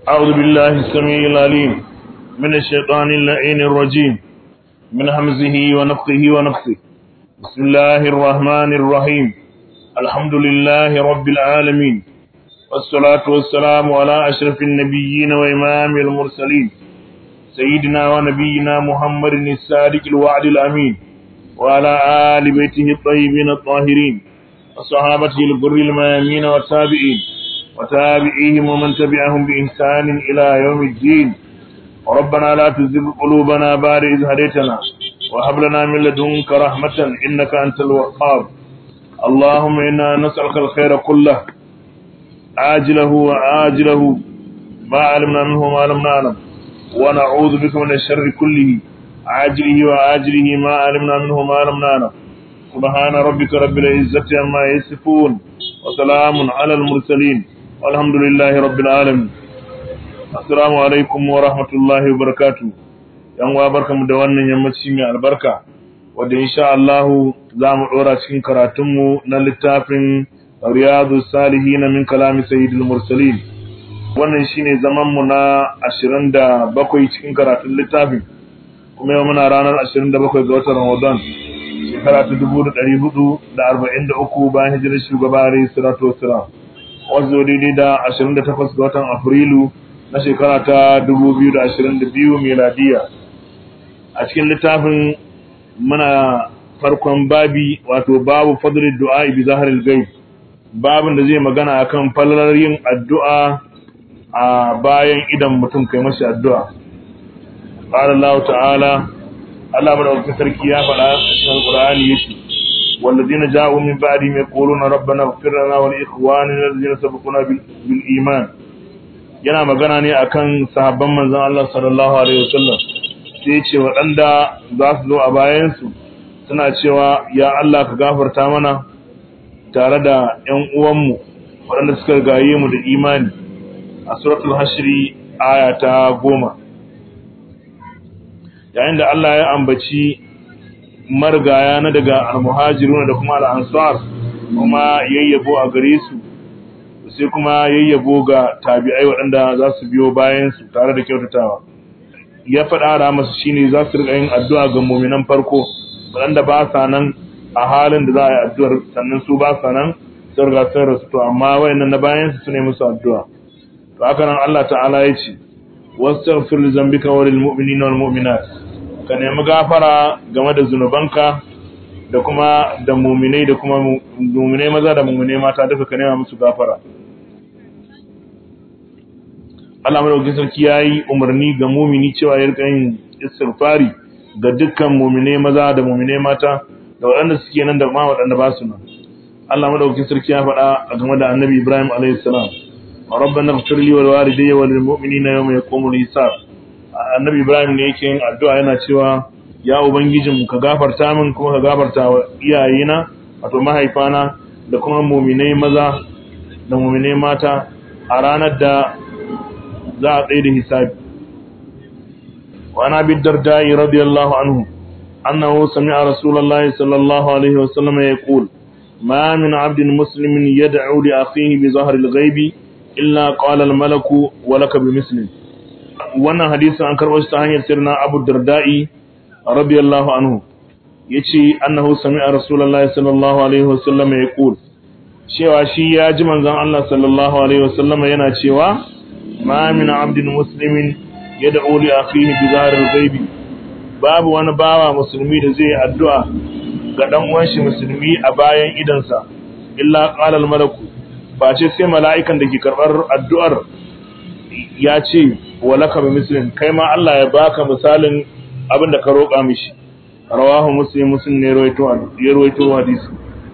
أعوذ بالله السميع العليم من الشيطان اللعين الرجيم من همزه ونفخه ونفخه بسم الله الرحمن الرحيم الحمد لله رب العالمين والصلاة والسلام على أشرف النبيين وإمام المرسلين سيدنا ونبينا محمد الصادق الوعد الأمين وعلى آل بيته الطيبين الطاهرين وصحابته الغر الميامين والتابعين وتابعيهم ومن تبعهم بإحسان إلى يوم الدين ربنا لا تزغ قلوبنا بعد إذ هديتنا وهب لنا من لدنك رحمة إنك أنت الوهاب اللهم إنا نسألك الخير كله عاجله وآجله ما علمنا منه ما لم نعلم ونعوذ بك من الشر كله عاجله وآجله ما علمنا منه ما لم نعلم سبحان ربك رب العزة عما يصفون وسلام على المرسلين والحمد لله رب العالمين السلام عليكم ورحمة الله وبركاته yan uwa barkamu da wannan yammaci mai albarka wanda insha Allah za mu dora cikin karatunmu na littafin Riyadu Salihin min kalami Sayyidul Mursalin wannan shine zaman mu na 27 cikin karatun littafin kuma yau muna ranar 27 ga watan Ramadan shekara ta 1443 bayan hijirar shugaba Alayhi salatu wassalam wanzu daidai da 28 ga watan Afrilu na shekara ta 2022 miladiya a cikin littafin muna farkon babi wato babu fadlul du'a bi zahril ghaib babin da zai magana akan falalar yin addu'a a bayan idan mutum kai mashi addu'a qala Allah ta'ala Allah madaukakin sarki ya faɗa a cikin Al-Qur'ani yace والذين جاءوا من بعدهم يقولون ربنا اغفر لنا ولإخواننا الذين سبقونا بالإيمان yana magana ne akan sahabban manzon Allah sallallahu alaihi wasallam sai ce waɗanda za su zo a bayansu suna cewa ya Allah ka gafarta mana tare da ƴan uwanmu waɗanda suka gaye mu da imani a suratul hashri aya ta goma yayin da Allah ya ambaci marigaya na daga almuhajiruna da kuma al'ansar kuma yayyabo a gare su sai kuma yayyabo ga tabi'ai waɗanda za su biyo bayan su tare da kyautatawa ya faɗa ra masu shine za su riƙa yin addu'a ga muminan farko waɗanda ba sa nan a halin da za a yi addu'ar sannan su ba sa nan sun riga sun rasu to amma wayannan na bayan su ne musu addu'a to haka nan Allah ta'ala ya ce wastaghfir li zambika wa lil mu'minina wal mu'minat ka nemi gafara game da zunubanka da kuma da muminai da kuma muminai maza da muminai mata duka ka nema musu gafara Allah madaukakin sarki yayi umarni ga mumini cewa ya rika yin istighfari ga dukkan muminai maza da muminai mata da waɗanda suke nan da ma waɗanda ba su nan Allah madaukakin sarki ya faɗa a game da Annabi Ibrahim alayhi salam ربنا اغفر لي ولوالدي وللمؤمنين يوم يقوم الحساب annabi ibrahim ne yake yin addu'a yana cewa ya ubangijin ka gafarta min kuma ka gafarta wa iyayena wato mahaifana da kuma muminai maza da muminai mata a ranar da za a tsaye da hisabi wa ana bi dardai radiyallahu anhu annahu sami'a rasulullahi sallallahu alaihi wasallam yaqul ma min 'abdin muslimin yad'u li akhihi bi zahri al-ghaibi illa qala al-malaku wa laka bi muslim wannan hadisin an karɓo shi ta hanyar sirna Abu Darda'i radiyallahu anhu yace annahu sami'a Rasulullahi sallallahu alaihi wasallam yaqul cewa shi ya ji manzon Allah sallallahu alaihi wasallam yana cewa ma min 'abdin muslimin yad'u li akhihi bi zahril ghaibi babu wani bawa musulmi da zai addu'a ga dan uwan shi musulmi a bayan idansa illa qala al malaku ba ce sai mala'ikan da ke karbar addu'ar ya ce walaka bi muslim kai ma Allah ya baka misalin abin da ka roƙa mishi rawahu muslim muslim ne rawaito ya rawaito hadisi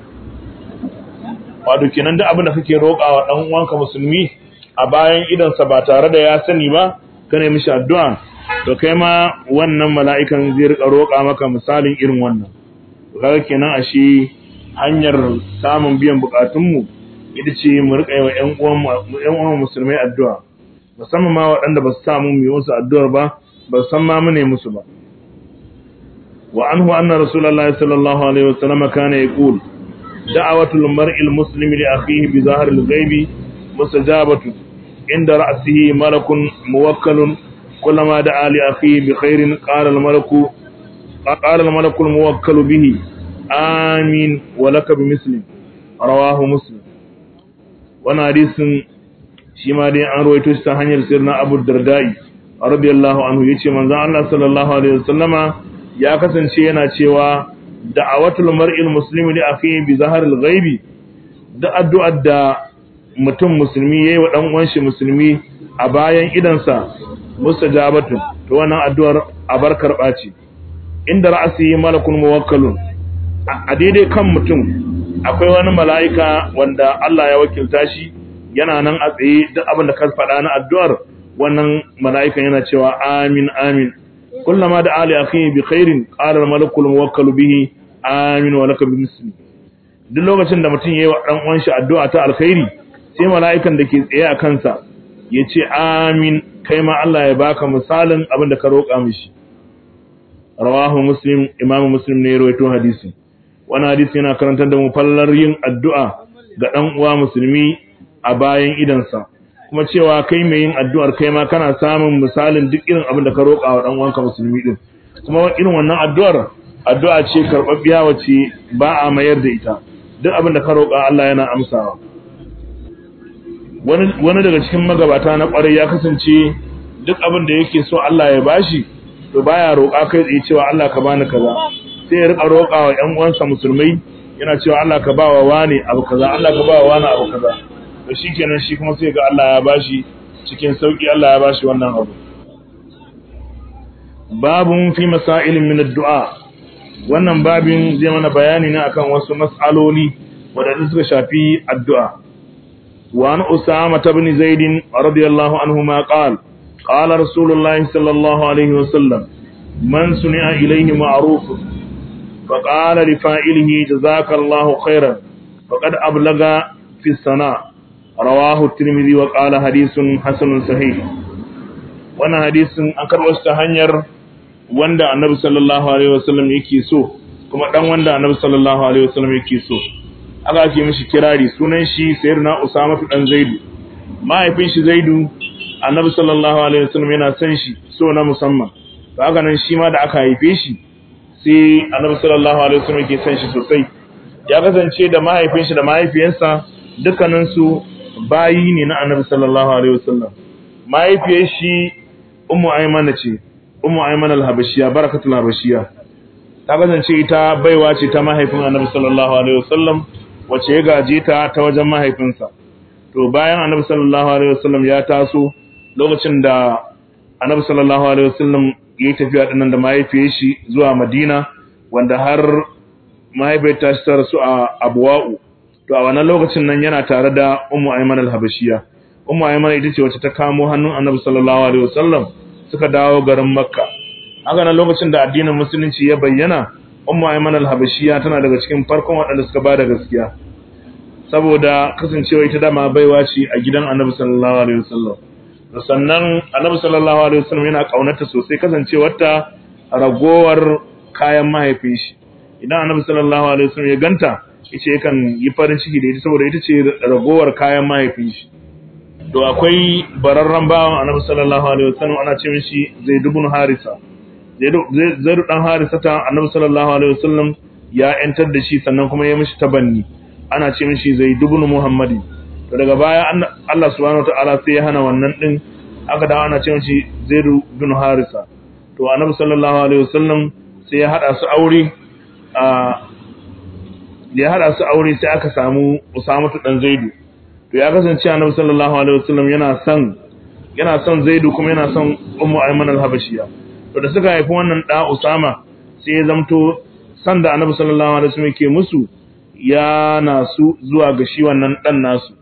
wato kenan duk abin da kake roƙa wa dan uwanka musulmi a bayan idan sa ba tare da ya sani ba kana mishi addu'a to kai ma wannan mala'ikan zai rika roƙa maka misalin irin wannan kaga kenan ashe hanyar samun biyan bukatunmu ita ce mu rika yi wa ƴan uwan musulmai addu'a musamman ma waɗanda ba su samu mu yi musu addu'ar ba ba su san ma mu ne musu ba wa anhu anna rasulullahi sallallahu alaihi wasallam kana yaqul da'watul mar'il muslimi li akhihi bi zahril ghaibi mustajabatu inda ra'sihi malakun muwakkalun kullama da'a li akhihi bi khairin qala al malaku qala al malaku al muwakkalu bihi amin wa laka bi muslim rawahu muslim wannan hadisin shi ma dai an rawaito shi ta hanyar sirna Abu Dardai radiyallahu anhu yace manzon Allah sallallahu alaihi wasallama ya kasance yana cewa da'awatul mar'il muslimi li akhihi bi zaharil ghaibi da addu'ar da mutum musulmi yayi wa dan uwan shi musulmi a bayan idansa mustajabatun to wannan addu'ar abar karba ce inda ra'asi malakun muwakkalun a daidai kan mutum akwai wani mala'ika wanda Allah ya wakilta shi yana nan a tsaye duk abin da ka faɗa na addu'ar wannan mala'ikan yana cewa amin amin kullama da ali akhi bi khairin qala al malakul muwakkal bihi amin wa laka bimisli duk lokacin da mutum yayi wa dan uwan shi addu'a ta alkhairi sai mala'ikan da ke tsaye a kansa ya ce amin kai ma Allah ya baka misalin abin da ka roƙa mishi rawahu muslim imamu muslim ne ya rawaito hadisi wannan hadisi yana karantar da mu fallar yin addu'a ga dan uwa musulmi a bayan idansa kuma cewa kai mai yin addu'ar kai ma kana samun misalin duk irin abin da ka roƙa wa dan uwanka musulmi din kuma irin wannan addu'ar addu'a ce karɓaɓɓiya wacce ba a mayar da ita duk abin da ka roƙa Allah yana amsawa wani wani daga cikin magabata na ƙwarai ya kasance duk abin da yake so Allah ya bashi to baya roƙa kai tsaye cewa Allah ka bani kaza sai ya rika roƙa wa ƴan uwansa musulmai yana cewa Allah ka ba wa wani abu kaza Allah ka ba wa wani abu kaza to shikenan shi kuma sai ga Allah ya bashi cikin sauki Allah ya bashi wannan abu babun fi masailin min ad-du'a wannan babin zai mana bayani ne akan wasu mas'aloli wadanda suka shafi addu'a wa an usama ibn zaid radiyallahu anhuma qala qala rasulullahi sallallahu alaihi wasallam man suni'a ilayhi ma'ruf fa qala li fa'ilihi jazakallahu khairan faqad ablaga fi sana' rawahu at-tirmidhi wa qala hadithun hasanun sahih wannan hadisin an karɓo shi ta hanyar wanda annabi sallallahu alaihi wasallam yake so kuma dan wanda annabi sallallahu alaihi wasallam yake so aka ake mishi kirari sunan shi sayyidina usama dan zaidu mahaifin shi zaidu annabi sallallahu alaihi wasallam yana son shi so na musamman to haka nan shi ma da aka haife shi sai annabi sallallahu alaihi wasallam yake son shi sosai ya kasance da mahaifin shi da mahaifiyarsa dukkanin su bayi ne na annabi sallallahu alaihi wasallam mahaifiyar shi ummu aymana ce ummu ayman al-habashiyya barakatul habashiyya ta kasance ita baiwa ce ta mahaifin annabi sallallahu alaihi wasallam wace ya gaje ta ta wajen mahaifinsa to bayan annabi sallallahu alaihi wasallam ya taso lokacin da annabi sallallahu alaihi wasallam ya yi tafiya dinnan da mahaifiyar shi zuwa madina wanda har mahaifiyar ta shi ta rasu a abuwa'u to a wannan lokacin nan yana tare da ummu ayman al-habashiyya ummu ayman ita ce wacce ta kamo hannun annabi sallallahu alaihi wasallam suka dawo garin makka haka nan lokacin da addinin musulunci ya bayyana ummu ayman al-habashiyya tana daga cikin farkon waɗanda suka bada gaskiya saboda kasancewa ita dama baiwa ce a gidan annabi sallallahu alaihi wasallam sannan annabi sallallahu alaihi wasallam yana kaunarta sosai kasancewarta ragowar kayan mahaifin shi idan annabi sallallahu alaihi wasallam ya ganta yace yakan yi farin ciki da ita saboda ita ce ragowar kayan mahaifin shi to akwai bararren bawan annabi sallallahu alaihi wasallam ana ce mishi zaid ibn harisa zaid dan harisa ta annabi sallallahu alaihi wasallam ya yantar da shi sannan kuma ya mishi tabanni ana ce mishi zaid ibn muhammadi to daga baya Allah subhanahu wataala sai ya hana wannan din aka dawo ana ce mishi zaid ibn harisa to annabi sallallahu alaihi wasallam sai ya hada su aure a ya hada su aure sai aka samu usamatu dan zaidu to ya kasance annabi sallallahu alaihi wasallam yana son yana son Zaidu kuma yana son Ummu Ayman al-Habashiyya to da suka haifi wannan da Usama sai ya zamto san da annabi sallallahu alaihi wasallam ke musu ya nasu zuwa ga shi wannan dan nasu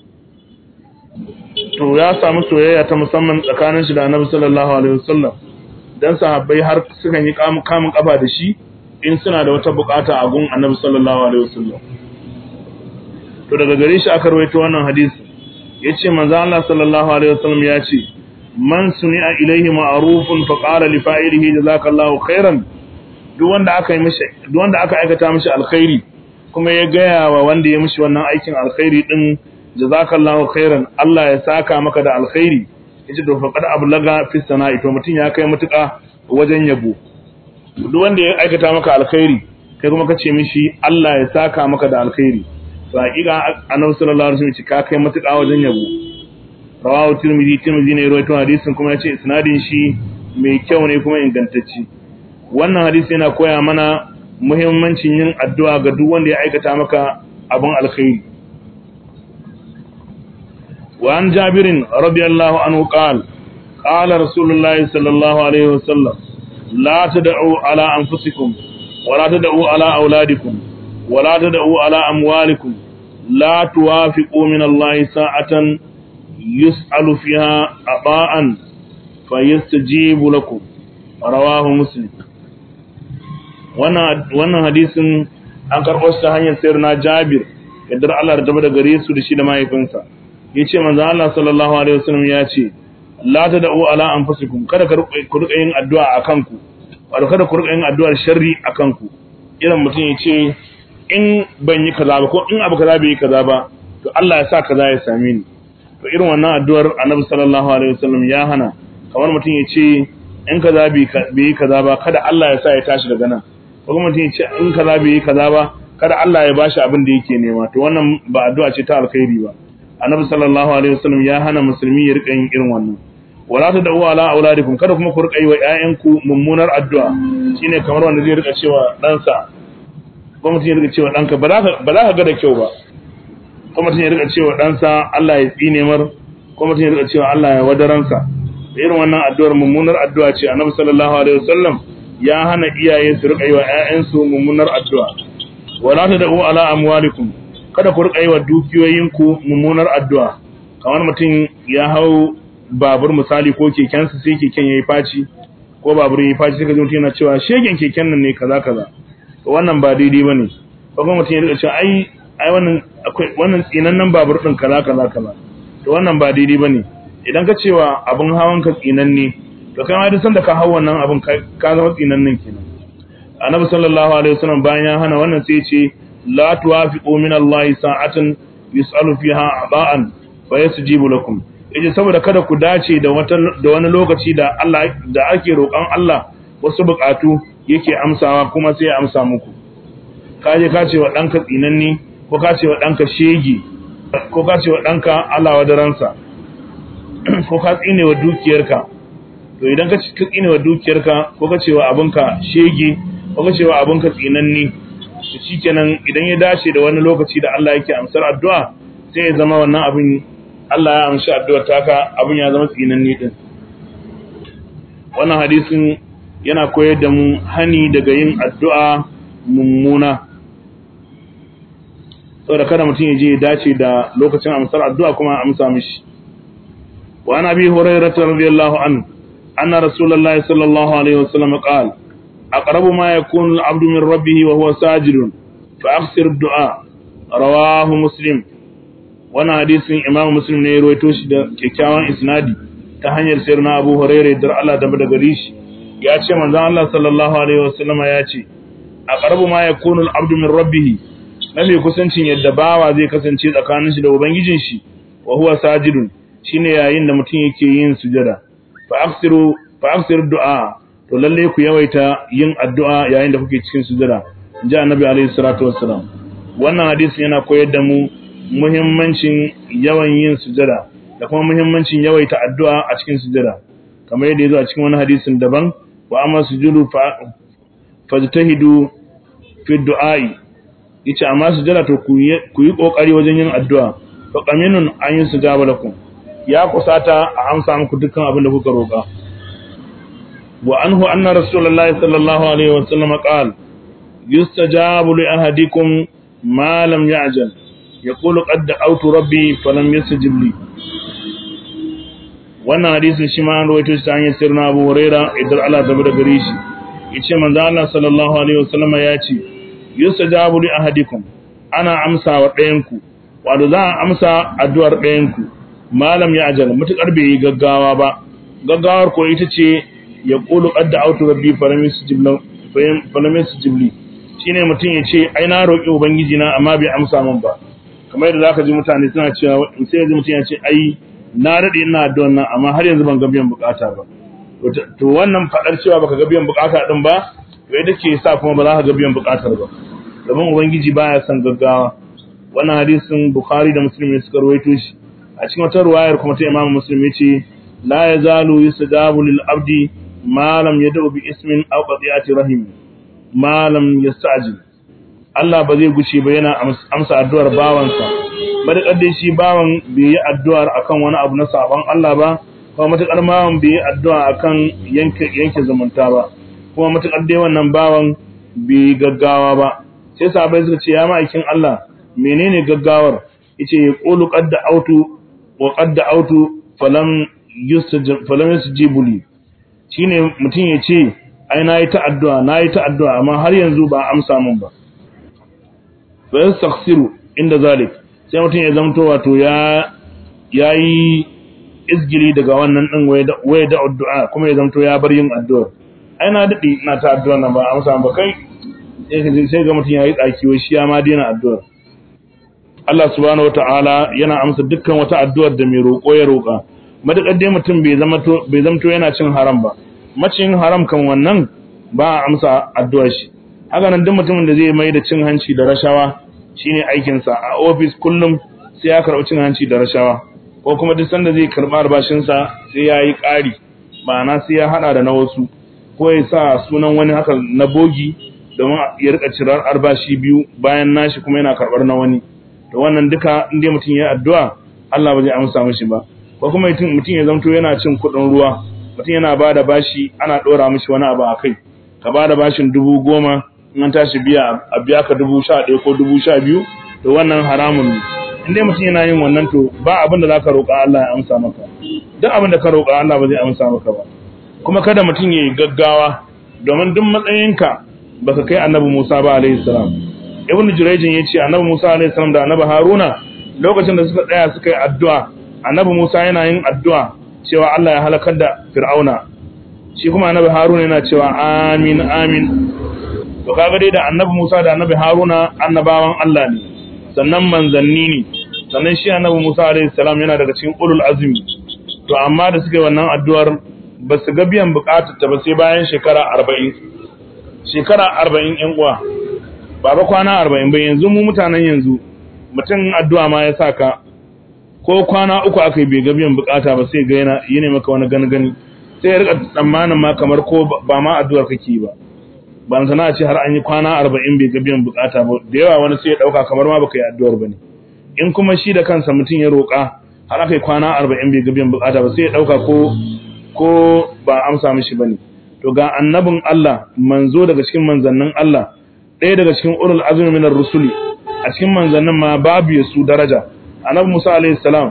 to ya samu soyayya ta musamman tsakanin shi da annabi sallallahu alaihi wasallam dan sahabbai har sukan yi kamun kafa da shi in suna da wata bukata a gun annabi sallallahu alaihi wasallam to daga gare shi aka rawaito wannan hadisi yace manzo Allah sallallahu alaihi wasallam ya ce man suni'a ilaihi ma'rufun fa qala li fa'ilihi jazakallahu khairan duk wanda aka yi mishi duk wanda aka aikata mishi alkhairi kuma ya gaya wa wanda ya mishi wannan aikin alkhairi din jazakallahu khairan Allah ya saka maka da alkhairi yace to faqad ablaga fi sana'i to mutun ya kai mutuka wajen yabo duk wanda ya aikata maka alkhairi kai kuma kace mishi Allah ya saka maka da alkhairi to hakika annabi sallallahu alaihi wasallam ka kai mutuka wajen yabo rawahu tirmidhi tirmidhi ne rawaito hadisin kuma yace isnadin shi mai kyau ne kuma ingantacce wannan hadisi yana koya mana muhimmancin yin addu'a ga duk wanda ya aikata maka abin alkhairi وعن جابر رضي الله عنه قال قال رسول الله صلى الله عليه وسلم لا تدعوا على أنفسكم ولا تدعوا على أولادكم ولا تدعوا على أموالكم لا توافقوا من الله ساعة يسأل فيها أطاء فيستجيب لكم رواه مسلم wannan hadisin an karɓo shi ta hanyar sayar na jabir yadda Allah da tabbata gare su da shi da mahaifinsa ya ce manzo Allah sallallahu alaihi wasallam ya ce la tad'u ala anfusikum kada ku rika yin addu'a akan ku wato kada ku rika yin addu'ar sharri akan ku irin mutum ya ce in ban yi kaza ba ko in abu kaza bai yi kaza ba to Allah ya sa kaza ya same ni to irin wannan addu'ar Annabi sallallahu alaihi wasallam ya hana kamar mutum ya ce in kaza bai yi kaza ba kada Allah ya sa ya tashi daga nan ko kuma mutum ya ce in kaza bai yi kaza ba kada Allah ya bashi abin da yake nema to wannan ba addu'a ce ta alkhairi ba annabi sallallahu alaihi wasallam ya hana musulmi ya rika yin irin wannan wala ta da'u ala auladikum kada kuma ku rika yi wa ƴaƴanku mummunar addu'a shine kamar wanda zai rika cewa ɗansa ko mutum ya rika cewa ɗanka ba za ka ga da kyau ba ko mutum ya rika cewa ɗansa Allah ya tsine mar ko mutum ya rika cewa Allah ya wadaransa da irin wannan addu'ar mummunar addu'a ce annabi sallallahu alaihi wasallam ya hana iyaye su rika yi wa ƴaƴansu mummunar addu'a wala ta da'u ala amwalikum kada ku rika yi wa dukiyoyinku mummunar addu'a kamar mutum ya hau babur misali ko kekensa sai keken yayi faci ko babur yayi faci sai ka ji mutum yana cewa shegen keken nan ne kaza kaza to wannan ba daidai bane ko kuma mutum ya rika cewa ai ai wannan akwai wannan tsinannen babur din kaza kaza kaza to wannan ba daidai bane idan ka cewa abun hawan ka tsinanne to kai ma duk sanda ka hau wannan abun ka zama tsinannen kenan annabi sallallahu alaihi wasallam bayan ya hana wannan sai ya ce la tuwafiqu min Allah sa'atan yus'alu fiha aba'an fa yasjibu lakum yace saboda kada ku dace da wata da wani lokaci da Allah da ake roƙon Allah wasu buƙatu yake amsawa kuma sai ya amsa muku kaje ka ce wa danka tsinanni ko ka ce wa danka shege ko ka ce wa danka Allah wadaransa ko ka tsine wa dukiyarka to idan ka tsine wa dukiyarka ko ka ce wa abinka shege ko ka ce wa abinka tsinanni to shikenan idan ya dace da wani lokaci da Allah yake amsar addu'a sai ya zama wannan abin Allah ya amshi addu'ar taka abin ya zama tsinanni din wannan hadisin yana koyar da mu hani daga yin addu'a mummuna saboda kada mutum ya je ya dace da lokacin amsar addu'a kuma amsa mishi wa ana bi hurairah radiyallahu anhu anna rasulullahi sallallahu alaihi wasallam qala أقرب ما يكون العبد من ربه وهو ساجد فأخسر الدعاء رواه مسلم وانا حديث إمام مسلم ne ruwaito shi da kyakkyawan isnadi ta hanyar sayar na Abu Hurairah dar Allah da daga gare shi ya ce manzon Allah sallallahu alaihi wasallama ya ce aqrabu ma yakunu al-abdu min rabbih nabi kusancin yadda bawa zai kasance tsakanin shi da ubangijin shi wa huwa sajidun shine yayin da mutum yake yin sujada fa aksiru fa aksiru du'a to lalle ku yawaita yin addu'a yayin da kuke cikin sujada inji annabi alaihi salatu wassalam wannan hadisi yana koyar da mu muhimmancin yawan yin sujada da kuma muhimmancin yawaita addu'a a cikin sujada kamar yadda yazo a cikin wani hadisin daban wa amma sujudu fajtahidu fi du'ai yace amma sujada to ku yi kokari wajen yin addu'a fa qaminun an yi sujaba lakum ya kusata a amsa muku dukkan abin da kuka roka وعنه أن رسول الله صلى الله عليه وسلم قال يستجاب لأحدكم ما لم يعجل يقول قد دعوت ربي فلم يستجب لي wannan hadisin shi ma an rawaito shi ta hanyar sirna Abu Huraira idan Allah ta bada gare shi yace manzo Allah sallallahu alaihi wasallam ya ce yustajabu li ahadikum ana amsa wa ɗayan ku wato za a amsa addu'ar ɗayan ku malam ya ajal mutukar bai yi gaggawa ba gaggawar ko ita ce ya ƙulu ƙadda autu rabbi falamin su jibli shi ne mutum ya ce ai na roƙi ubangiji na amma bai amsa min ba kamar yadda zaka ji mutane suna cewa sai yanzu mutum ya ce ai na dade ina addu'an nan amma har yanzu ban ga biyan bukata ba to wannan fadar cewa baka ga biyan bukata din ba wai take sa kuma ba za ka ga biyan bukatar ba domin ubangiji baya son gaggawa wannan hadisin bukhari da muslim ne suka rawaito shi a cikin wata ruwayar kuma ta imamu muslim yace la yazalu yustajabu lil abdi ma lam yad'u bi ismin aw qati'ati rahim ma lam yasta'jil Allah ba zai guce ba yana amsa addu'ar bawansa madakar dai shi bawan bai yi addu'ar akan wani abu na saban Allah ba kuma matakar bawan bai yi addu'a akan yanke yanke zumunta ba kuma matakar dai wannan bawan bai gaggawa ba sai sahabbai suka ce ya ma'aikin Allah menene gaggawar yace ya qulu qad autu wa qad autu falam yustajib falam yustajibu li shine mutum ya ce ai nayi ta addu'a nayi ta addu'a amma har yanzu ba amsa min ba fa yastaghfiru inda zalik sai mutum ya zamto wato ya yayi izgili daga wannan din waye da addu'a kuma ya zamto ya bar yin addu'a ai na dade ina ta addu'a nan ba amsa ba kai sai ga mutum yayi tsaki wai shi ya ma daina addu'a Allah subhanahu wataala yana amsa dukkan wata addu'ar da mai roƙo ya roƙa madakar dai mutum bai zama to bai zamto yana cin haram ba macin haram kan wannan ba a amsa addu'ar shi haka nan duk mutumin da zai mai da cin hanci da rashawa shine aikin sa a office kullum sai ya karɓi cin hanci da rashawa ko kuma duk sanda zai karɓi albashin sa sai ya yi ƙari ma'ana sai ya hada da na wasu ko ya sa sunan wani haka na bogi domin ya rika cirar albashi biyu bayan nashi kuma yana karɓar na wani to wannan duka inda mutum ya addu'a Allah ba zai amsa mishi ba ko kuma mutum ya zamto yana cin kuɗin ruwa mutum yana ba da bashi ana ɗora mishi wani abu a kai ka ba da bashin dubu goma in an tashi biya a biya ka dubu sha ɗaya ko dubu sha biyu to wannan haramun ne in dai mutum yana yin wannan to ba abin da za ka roƙa Allah ya amsa maka duk abin da ka roƙa Allah ba zai amsa maka ba kuma kada mutum ya yi gaggawa domin duk matsayinka baka kai annabi Musa ba alaihi salam ibnu jurayjin yace annabi Musa alaihi salam da annabi Haruna lokacin da suka tsaya suka yi addu'a annabi Musa yana yin addu'a cewa Allah ya halakar da Fir'auna shi kuma annabi Haruna yana cewa amin amin to kaga dai da annabi Musa da annabi Haruna annabawan Allah ne sannan manzanni ne sannan shi annabi Musa alaihi salam yana daga cikin ulul azmi to amma da suka yi wannan addu'ar ba su ga biyan bukatar ta ba sai bayan shekara 40 shekara 40 yan uwa ba ba kwana 40 ba yanzu mu mutanen yanzu mutum addu'a ma ya saka ko kwana uku aka yi bai ga biyan bukata ba sai ga yana yi ne maka wani gani sai ya rika tsammanin ma kamar ko ba ma addu'ar kake ba ban sana ce har an yi kwana arba'in bai ga biyan bukata ba da yawa wani sai ya dauka kamar ma baka yi addu'ar ba ne in kuma shi da kansa mutum ya roƙa har aka yi kwana arba'in bai ga biyan bukata ba sai ya dauka ko ko ba amsa mishi ba ne to ga annabin Allah manzo daga cikin manzannin Allah ɗaya daga cikin ulul azmi minar rusuli a cikin manzannin ma babu ya su daraja annabi Musa alaihi salam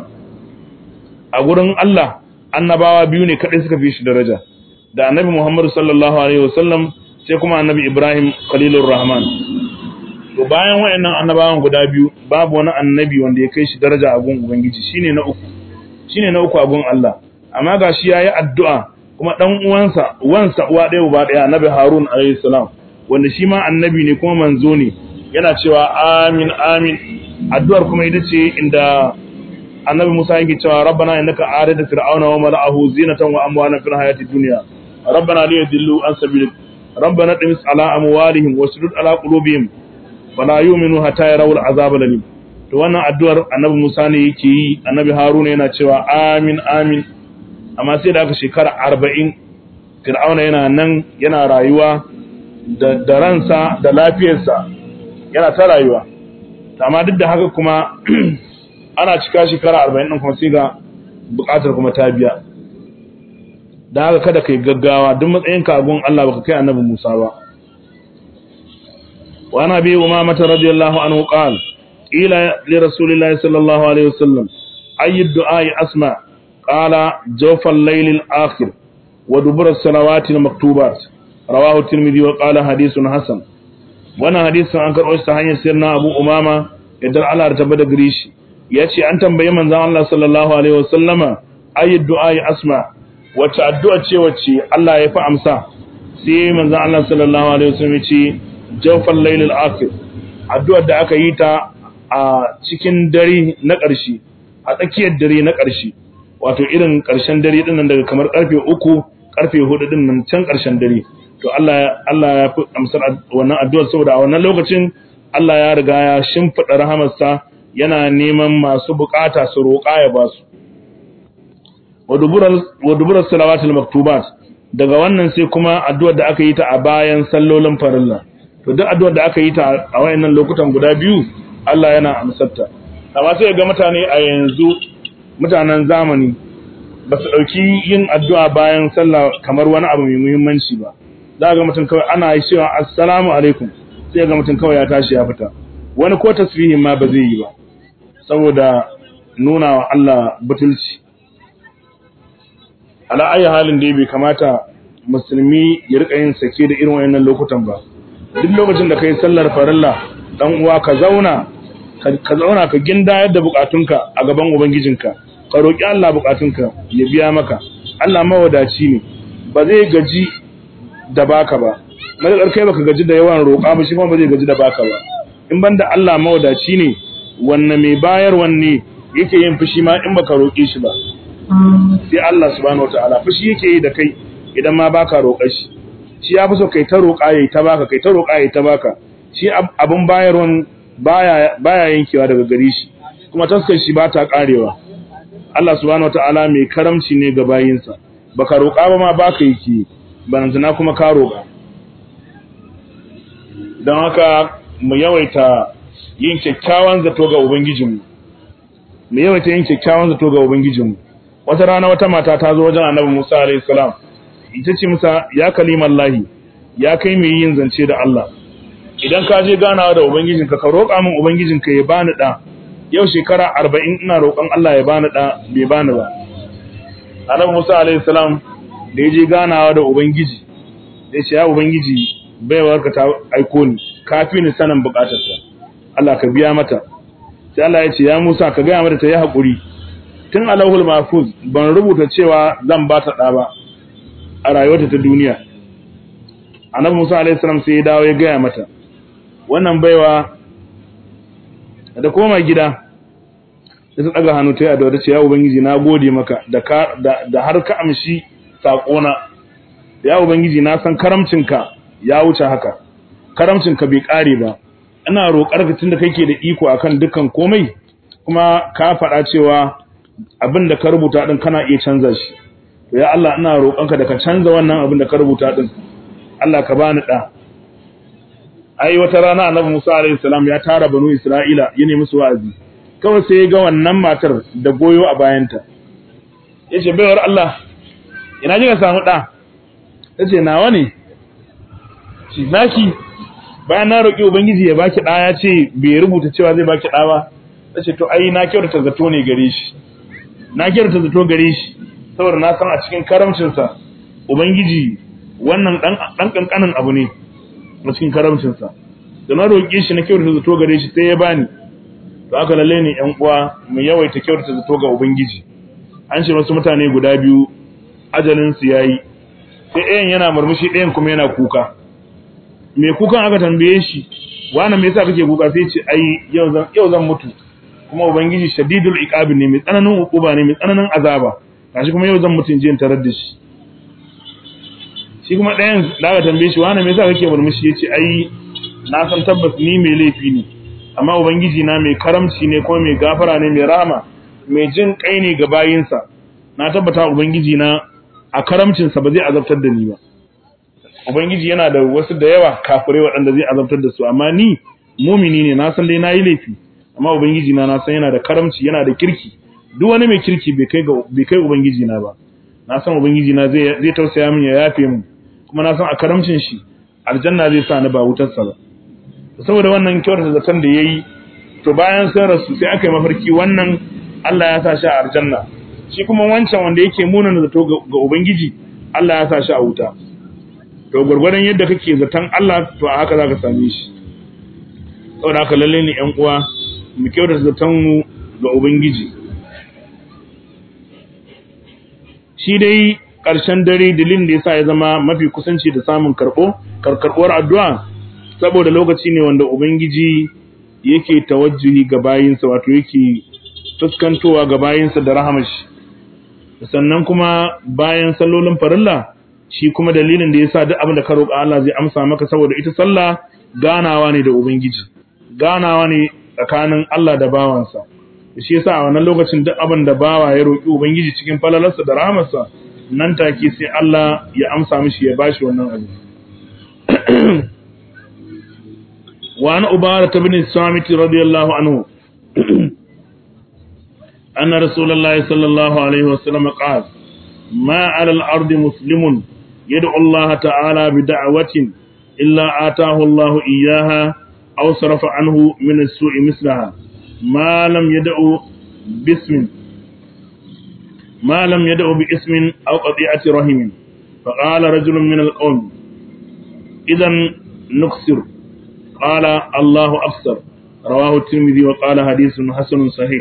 a gurin Allah annabawa biyu ne kadai suka fi shi daraja da annabi Muhammad sallallahu alaihi wasallam sai kuma annabi Ibrahim khalilur rahman to bayan wayannan annabawan guda biyu babu wani annabi wanda ya kai shi daraja a gun ubangiji shine na uku shine na uku a gun Allah amma gashi yayi addu'a kuma dan uwansa uwansa uwa ɗaya uba ɗaya annabi Harun alaihi salam wanda shi ma annabi ne kuma manzo ne yana cewa amin amin addu'ar kuma ita ce inda annabi Musa yake cewa rabbana innaka arida fir'auna wa mala'ahu zinatan wa amwalan fil hayati dunya rabbana li yadillu an sabilik rabbana timis ala amwalihim wa sudud ala qulubihim fala yu'minu hatta yarawul azab alim to wannan addu'ar annabi Musa ne yake yi annabi Haruna yana cewa amin amin amma sai da aka shekara 40 fir'auna yana nan yana rayuwa da da ransa da lafiyarsa yana ta rayuwa amma duk da haka kuma ana cika shekara arba'in ɗin kuma sai ga buƙatar kuma ta biya da haka kada kai gaggawa duk matsayin kagun Allah baka kai annabi Musa ba wa ana bi umamata radiyallahu anhu qal ila li rasulillahi sallallahu alaihi wasallam ayi du'a asma qala jawfa al-layl al-akhir wa dubura as-salawati al-maktubat rawahu at-tirmidhi wa qala hadithun hasan wannan hadisin an karɓo shi ta hanyar sirna Abu Umama idan Allah ta bada gare shi yace an tambaye manzon Allah sallallahu alaihi wasallama ayi du'a ya asma wacce addu'a ce wacce Allah ya fi amsa sai manzon Allah sallallahu alaihi wasallam yace jawfal layl al-akhir addu'ar da aka yi ta a cikin dare na ƙarshe a tsakiyar dare na ƙarshe wato irin ƙarshen dare din nan daga kamar karfe uku karfe hudu din nan can ƙarshen dare to Allah Allah ya fi amsar wannan addu'ar saboda a wannan lokacin Allah ya riga ya shimfiɗa rahamarsa yana neman masu bukata su roƙa ya ba su wa duburar salawatul maktubat daga wannan sai kuma addu'ar da aka yi ta a bayan sallolin farilla to duk addu'ar da aka yi ta a wayannan lokutan guda biyu Allah yana amsarta amma sai ga mutane a yanzu mutanen zamani ba su ɗauki yin addu'a bayan sallah kamar wani abu mai muhimmanci ba za ga mutum kawai ana yi cewa assalamu alaikum sai ga mutum kawai ya tashi ya fita wani ko tasbihin ma ba zai yi ba saboda nuna wa Allah butulci ala ayi halin da bai kamata musulmi ya rika yin sake da irin wayannan lokutan ba duk lokacin da kai sallar farilla dan uwa ka zauna ka zauna ka ginda yadda bukatunka a gaban ubangijinka ka roki Allah bukatunka ya biya maka Allah mawadaci ne ba zai gaji da baka ba madakar kai baka gaji da yawan roƙa ba shi kuma ba zai gaji da baka ba in banda Allah mawadaci ne wanne mai bayar wanne yake yin fushi ma in baka roƙe shi ba sai Allah subhanahu wataala fushi yake yi da kai idan ma baka roƙar shi shi ya fi so kai ta roƙa yayi ta baka kai ta roƙa yayi ta baka shi abun bayarwan baya baya yankewa daga gare shi kuma taskar shi ba ta karewa Allah subhanahu wataala mai karamci ne ga bayinsa baka roƙa ba ma baka yake banantana kuma ka roƙa don haka mu yawaita yin kyakkyawan zato ga ubangijinmu mu yawaita yin kyakkyawan zato ga ubangijinmu wata rana wata mata ta zo wajen annabi Musa alayhi salam ita ce Musa ya kaliman lahi ya kai mai yin zance da Allah idan ka je ganawa da ubangijinka ka roƙa min ubangijinka ya bani da yau shekara 40 ina roƙon Allah ya bani da bai bani ba annabi Musa alayhi salam da ya je ganawa da ubangiji ya ce ya ubangiji baiwar ka ta aiko ni kafi ni sanin bukatarta Allah ka biya mata sai Allah ya ce ya Musa ka gaya mata ta yi haƙuri tun alahul mahfuz ban rubuta cewa zan ba ta ɗa ba a rayuwarta ta duniya annabi Musa alaihi salam sai ya dawo ya gaya mata wannan baiwa da koma gida sai ta daga hannu ta yi addu'a ta ce ya ubangiji na gode maka da da har ka amshi saƙona ya ubangiji na san karamcinka ya wuce haka karamcinka bai ƙare ba ina roƙar ka tunda kake da iko akan dukkan komai kuma ka faɗa cewa abin da ka rubuta din kana iya canza shi to ya Allah ina roƙonka da ka canza wannan abin da ka rubuta din Allah ka bani da ai wata rana Annabi Musa alaihi salam ya tara banu Isra'ila ya nemi su wa'azi kawai sai ya ga wannan matar da goyo a bayanta yace baiwar Allah ina ji ka samu da tace nawa ne shi naki bayan na roƙi ubangiji ya baki ɗa ya ce bai rubuta cewa zai baki ɗa ba ta ce to ai na kyautata zato ne gare shi na kyautata zato gare shi saboda na san a cikin karamcinsa ubangiji wannan ɗan ƙanƙanin abu ne a cikin karamcinsa da na roƙe shi na kyautata zato gare shi sai ya bani to aka lalle ne ƴan uwa mu yawaita kyautata zato ga ubangiji an ce wasu mutane guda biyu ajalinsu ya yi sai ɗayan yana murmushi ɗayan kuma yana kuka mai kukan aka tambaye shi wani me yasa kake kuka sai ce ai yau zan yau zan mutu kuma ubangiji shadidul iqabi ne mai tsananin hukuma ne mai tsananin azaba gashi kuma yau zan mutu in je in tarar da shi shi kuma ɗayan da aka tambaye shi wani me yasa kake murmushi yace ai na san tabbas ni mai laifi ne amma ubangiji na mai karamci ne kuma mai gafara ne mai rahama mai jin kai ne ga bayinsa na tabbata ubangiji na a karamcinsa ba zai azabtar da ni ba Ubangiji yana da wasu da yawa kafirai waɗanda zai azabtar da su amma ni mumini ne na san dai nayi laifi amma ubangiji na na san yana da karamci yana da kirki duk wani mai kirki bai kai ga bai kai ubangiji na ba na san ubangiji na zai zai tausaya min ya yafe min kuma na san a karamcin shi aljanna zai sa ni ba wutar sa ba saboda wannan kyautar zaton da yayi to bayan sun rasu sai aka yi mafarki wannan Allah ya sa shi a aljanna shi kuma wancan wanda yake munana zato ga ubangiji Allah ya sa shi a wuta to gurgurdan yadda kake zaton Allah to a haka zaka same shi saboda haka lalle ne ƴan uwa mu kyauta zaton mu ga ubangiji shi dai ƙarshen dare dalilin da yasa ya zama mafi kusanci da samun karɓo karkarɓuwar addu'a saboda lokaci ne wanda ubangiji yake tawajjuhi ga bayinsa wato yake fuskantowa ga bayinsa da rahamashi sannan kuma bayan sallolin farilla shi kuma dalilin da yasa duk abin da ka roƙa Allah zai amsa maka saboda ita sallah ganawa ne da ubangiji ganawa ne tsakanin Allah da bawansa shi yasa a wannan lokacin duk abin da bawa ya roƙi ubangiji cikin falalarsa da rahamarsa nan take sai Allah ya amsa mishi ya bashi wannan abu wa an ubara ibn samit radiyallahu anhu anna rasulullahi sallallahu alaihi wasallam qala ma 'ala al-ardi muslimun yad'u Allah ta'ala bi da'watin illa ataahu Allah iyyaha aw sarafa anhu min as-su'i mislaha ma lam yad'u bismin ما لم يدعو باسم أو قطيعة رحم فقال رجل من القوم إذا نكسر قال الله أفسر رواه الترمذي وقال حديث حسن صحيح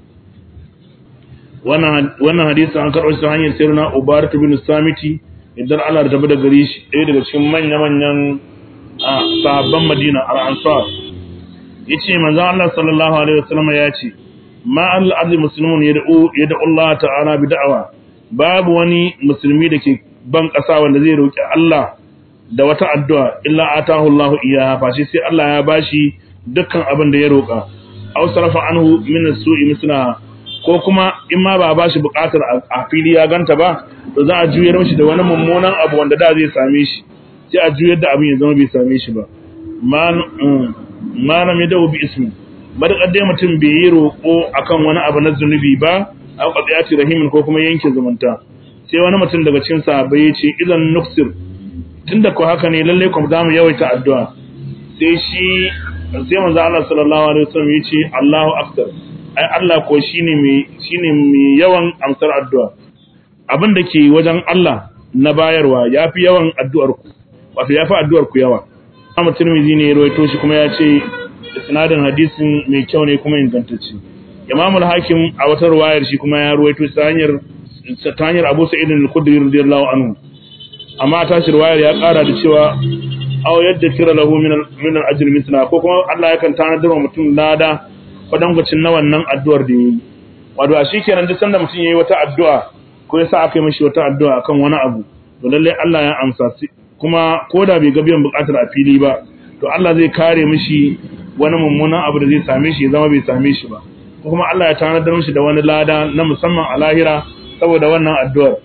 wannan hadisi an karɓo shi ta hanyar sirna ubarat bin samiti idan Allah da tabbata gare shi ɗaya daga cikin manya-manyan sahabban Madina al-Ansar yace manzo Allah sallallahu alaihi wasallam ya ce ma al-ardi muslimun yad'u yad'u Allah ta'ala bi da'wa babu wani musulmi da ke ban ƙasa wanda zai roki Allah da wata addu'a illa atahu Allah iyaha fashi sai Allah ya bashi dukkan abin da ya roka aw sarafa anhu min as-su'i misla ko kuma in ma ba bashi buƙatar a fili ya ganta ba to za a juyar mishi da wani mummunan abu wanda da zai same shi sai a juyar da abin ya zama bai same shi ba ma lam yad'u bi ismi madakar dai mutum bai yi roƙo akan wani abu na zunubi ba a qadiyati rahimin ko kuma yanke zumunta sai wani mutum daga cikin sahabbai ya ce idan nuksir tunda ko haka ne lalle kuma zamu yawaita addu'a sai shi sai manzo Allah sallallahu alaihi wasallam ya ce Allahu akbar ai Allah ko shine mai shine mai yawan amsar addu'a abin da ke wajen Allah na bayarwa yafi yawan addu'ar ku wato yafi addu'ar ku yawa Imam Tirmidhi ne ya rawaito shi kuma ya ce isnadin hadisin mai kyau ne kuma ingantacce Imam al-Hakim a wata riwayar shi kuma ya ruwaito ta hanyar ta hanyar Abu Sa'id al-Khudri radiyallahu anhu amma ta shi riwayar ya kara da cewa aw yadda kira lahu min min al-ajr mithla ko kuma Allah yakan tanadar wa mutum lada kwadankwacin na wannan addu'ar da yayi wato a shikenan duk sanda mutum yayi wata addu'a ko yasa aka yi mishi wata addu'a akan wani abu to lalle Allah ya amsa kuma koda bai ga biyan bukatar a fili ba to Allah zai kare mishi wani mummunan abu da zai same shi ya zama bai same shi ba ko kuma Allah ya tanadar mishi da wani lada na musamman a lahira saboda wannan addu'ar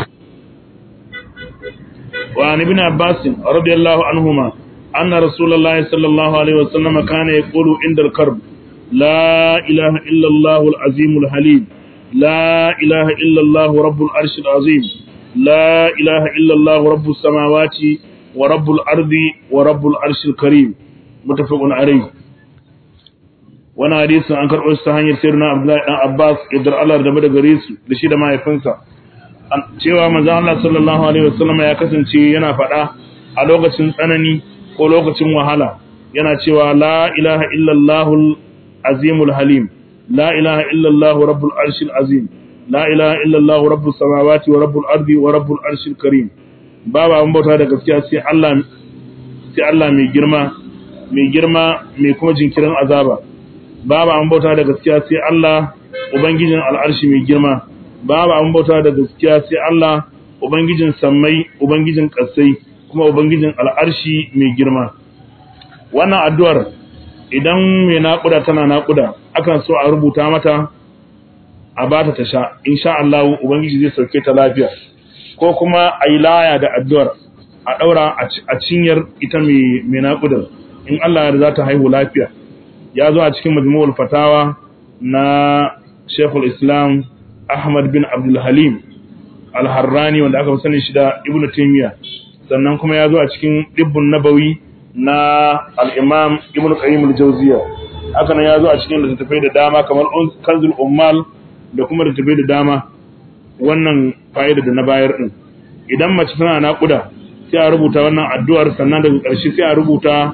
wa an ibn Abbas radiyallahu anhuma anna rasulullahi sallallahu alaihi wasallam kana yaqulu inda al-karb la ilaha illa Allah al-azim al-halim la ilaha illa Allah rabbul arsh al-azim la ilaha illa Allah rabbus samawati wa rabbul ardi wa rabbul arsh al-karim mutafaqun alayhi wani hadisi an karɓo shi ta hanyar sayyidina Abdullahi dan Abbas idan Allah da da gare su da shi da mahaifinsa cewa manzo Allah sallallahu alaihi wasallam ya kasance yana faɗa a lokacin tsanani ko lokacin wahala yana cewa la ilaha illallahul azimul halim la ilaha illallahu rabbul arshil azim la ilaha illallahu rabbus samawati wa rabbul ardi wa rabbul arshil karim babu an bauta da gaskiya sai Allah sai Allah mai girma mai girma mai kuma jinkirin azaba babu an bauta da gaskiya sai Allah ubangijin al'arshi mai girma babu an bauta da gaskiya sai Allah ubangijin sammai ubangijin ƙasai kuma ubangijin al'arshi mai girma wannan addu'ar idan mai naƙuda tana naƙuda akan so a rubuta mata a bata ta sha insha Allah ubangiji zai sauke ta lafiya ko kuma a yi laya da addu'ar a ɗaura a cinyar ita mai naƙudar in Allah ya za ta haihu lafiya ya zo a cikin majmu'ul fatawa na Sheikhul Islam Ahmad bin Abdul Halim Al-Harrani wanda aka sani shi da Ibn Taymiyyah sannan kuma ya zo a cikin Dibbun Nabawi na Al-Imam Ibn Qayyim Al-Jawziyya haka nan ya zo a cikin littattafai da dama kamar Kanzul Ummal da kuma littattafai da dama wannan fa'ida da na bayar din idan mace tana naƙuda sai a rubuta wannan addu'ar sannan daga ƙarshe sai a rubuta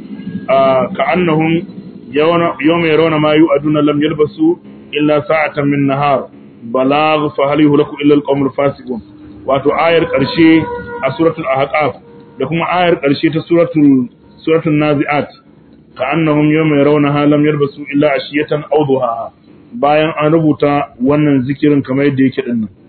كأنهم يوم يرون ما يؤدون لم يلبسوا إلا ساعة من نهار بلاغ فهل يهلك إلا القوم الفاسقون wato ayar ƙarshe a suratul ahqaf da kuma ayar ƙarshe ta suratul suratul naziat ka annahum yawma yarawnaha lam yalbasu illa ashiyatan aw duhaha bayan an rubuta wannan zikirin kamar yadda yake din nan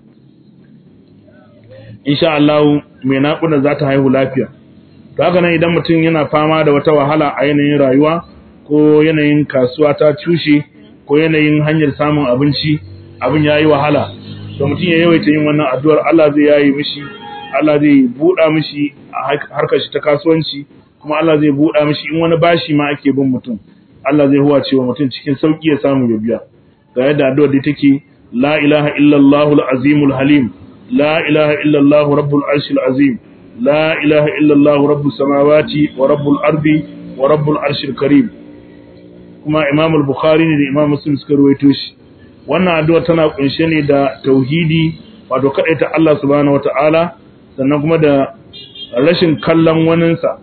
insha Allah mai naƙuda za ta haihu lafiya to haka nan idan mutum yana fama da wata wahala a yanayin rayuwa ko yanayin kasuwa ta cushe ko yanayin hanyar samun abinci abin yayi wahala to mutum ya yawaita yin wannan addu'ar Allah zai yayi mishi Allah zai buɗa mishi a harkar shi ta kasuwanci kuma Allah zai buɗa mishi in wani bashi ma ake bin mutum Allah zai huwa cewa mutum cikin sauki ya samu ya biya ga yadda addu'ar da take la ilaha illallah al-azimul halim la ilaha illallah rabbul arshil azim la ilaha illallah rabbus samawati wa rabbul ardi wa rabbul arshil karim kuma Imam al-Bukhari ne da Imam Muslim suka ruwaito shi wannan addu'a tana kunshe ne da tauhidi wato kadaita Allah subhanahu wataala sannan kuma da rashin kallon waninsa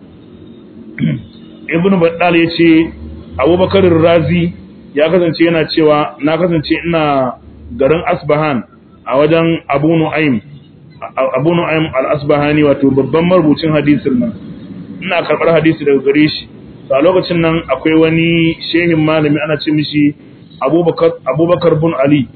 Ibn Battal yace Abubakar Razi ya kasance yana cewa na kasance ina garin Asbahan a wajen Abu Nu'aym Abu Nu'aym al-Asbahani wato babban marubucin hadisin nan ina karbar hadisi daga gare shi a lokacin nan akwai wani shehin malami ana ce mishi abubakar bin ali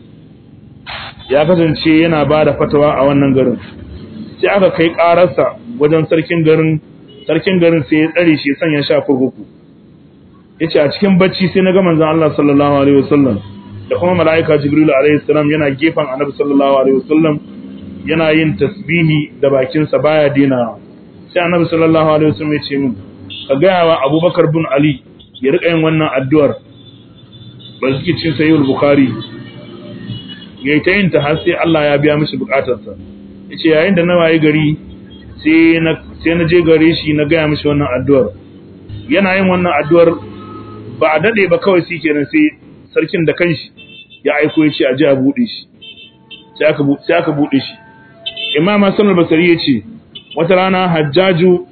ya kasance yana ba da fatawa a wannan garin sai aka kai ƙararsa wajen sarkin garin sarkin garin sai ya tsare shi sanya sha kurkuku ya ce a cikin bacci sai na ga manzan Allah sallallahu alaihi wasallam da kuma mala'ika jibrilu alaihi salam yana gefen annabi sallallahu alaihi wasallam yana yin tasbihi da bakinsa baya dina sai annabi sallallahu alaihi wasallam ya ce min ka gaya wa abubakar bin ali ya riƙa yin wannan addu'ar ba su ke cin sayi bukari ya yi ta yin ta har sai Allah ya biya mishi bukatarsa ya ce yayin da na waye gari sai na je gare shi na gaya mishi wannan addu'ar yana yin wannan addu'ar ba a daɗe ba kawai shi kenan sai sarkin da kanshi ya aiko ya ce a ji a buɗe shi sai aka buɗe shi imam hassan al-basri ya ce wata rana hajjaju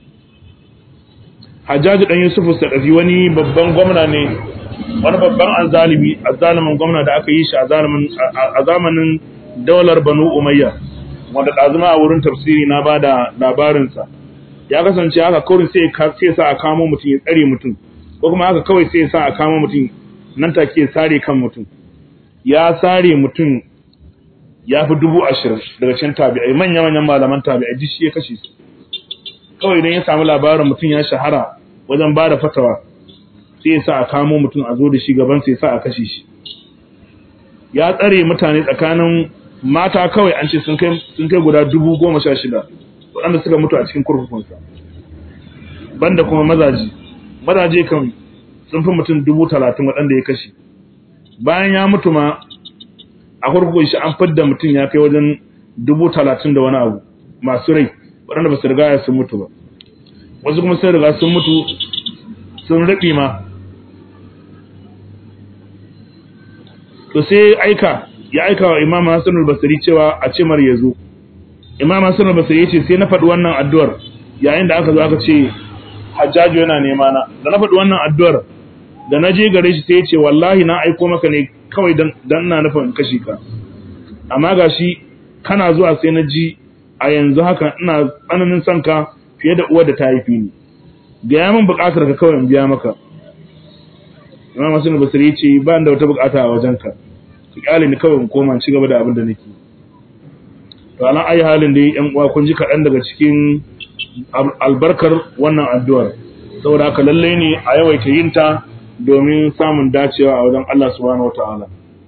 Hajjaji dan Yusufu Sadafi wani babban gwamna ne wani babban azalimi azalimin gwamna da aka yi shi a zamanin a zamanin daular Banu Umayya wanda dazuma a wurin tafsiri na bada labarin sa ya kasance haka kawai sai sai sa a kamo mutum ya tsare mutum ko kuma haka kawai sai sa a kamo mutum nan take ya sare kan mutum ya sare mutum ya fi dubu ashirin daga cikin tabi'ai manya-manyan malaman tabi'ai duk shi ya kashe su kawai idan ya samu labarin mutum ya shahara wajen ba da fatawa sai ya sa a kamo mutum a zo da shi gaban sai sa a kashe shi ya tsare mutane tsakanin mata kawai an ce sun kai guda dubu goma sha shida waɗanda suka mutu a cikin kurkukunsa banda kuma mazaji mazaje kan sun fi mutum dubu talatin waɗanda ya kashe bayan ya mutu ma a kurkukun shi an fidda mutum ya kai wajen dubu talatin da wani abu masu rai waɗanda ba su riga ya sun mutu ba wasu kuma sun riga sun mutu sun riɓi ma to sai aika ya aika wa imam hassan al-basri cewa a ce mar ya zo imam hassan al-basri ya ce sai na faɗi wannan addu'ar yayin da aka zo aka ce hajjaju yana nema na da na faɗi wannan addu'ar da na je gare shi sai ya ce wallahi na aiko maka ne kawai dan ina nufin kashi ka amma gashi kana zuwa sai na ji a yanzu haka ina tsananin son ka fiye da uwar da ta haifi ni gaya min buƙatar ka kawai in biya maka imam hasan basri yace ba da wata buƙata a wajen ka ki kyale ni kawai in koma in ci gaba da abin da nake to alan ayi halin da yan uwa kun ji kaɗan daga cikin albarkar wannan addu'ar saboda haka lalle ne a yawaita yin ta domin samun dacewa a wajen Allah subhanahu wataala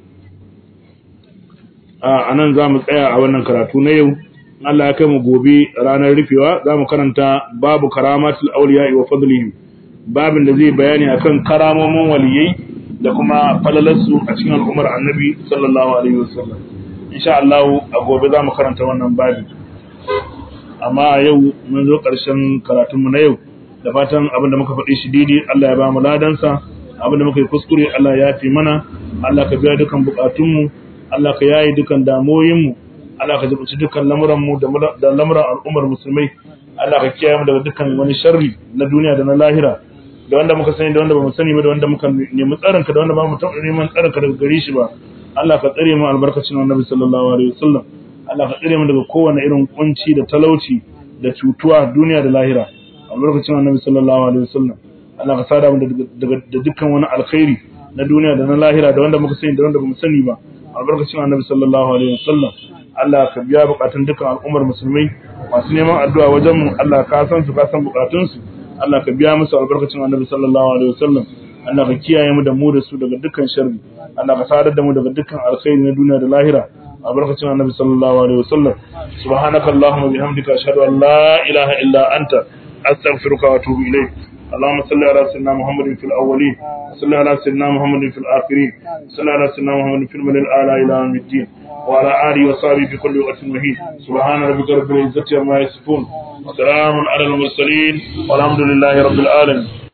a nan za mu tsaya a wannan karatu na yau Allah ya kai mu gobe ranar rufewa za mu karanta babu karamatul auliya wa fadlihim babin da zai bayani akan karamomin waliyai da kuma falalarsu a cikin al'ummar annabi sallallahu alaihi wasallam insha Allah a gobe za mu karanta wannan babi amma a yau mun zo ƙarshen karatunmu na yau da fatan abin da muka faɗi shi daidai Allah ya ba mu ladansa abin da muka yi kuskure Allah ya fi mana Allah ka biya dukan bukatunmu Allah ka yaye dukan damoyinmu Allah ka jibuci dukan lamuranmu da lamuran al'ummar musulmai Allah ka kiyaye mu daga dukan wani sharri na duniya da na lahira da wanda muka sani da wanda bamu sani ba da wanda muka nemi tsarinka da wanda ba mu taɓa neman tsarinka daga gare shi ba Allah ka tsare mu albarkacin annabi sallallahu alaihi wasallam Allah ka tsare mu daga kowane irin kunci da talauci da cutuwa duniya da lahira albarkacin annabi sallallahu alaihi wasallam Allah ka sada mu da dukkan wani alkhairi na duniya da na lahira da wanda muka sani da wanda bamu sani ba albarkacin annabi sallallahu alaihi wasallam Allah ka biya bukatun dukkan al'ummar musulmai masu neman addu'a wajen mu Allah ka san su ka san bukatun su Allah ka biya musu albarkacin annabi sallallahu alaihi wasallam Allah ka kiyaye mu da mu da su daga dukkan sharri Allah ka sadar da mu daga dukkan alkhairi na duniya da lahira albarkacin annabi sallallahu alaihi wasallam subhanaka allahumma bihamdika ashhadu an la ilaha illa anta astaghfiruka wa atubu ilayk اللهم صل على سيدنا محمد في الاولين وصل على سيدنا محمد في الاخرين وصل على سيدنا محمد في الملل الاعلى الى يوم الدين وعلى اله وصحبه في كل وقت مهين سبحان ربك رب العزه عما يصفون وسلام على المرسلين والحمد لله رب العالمين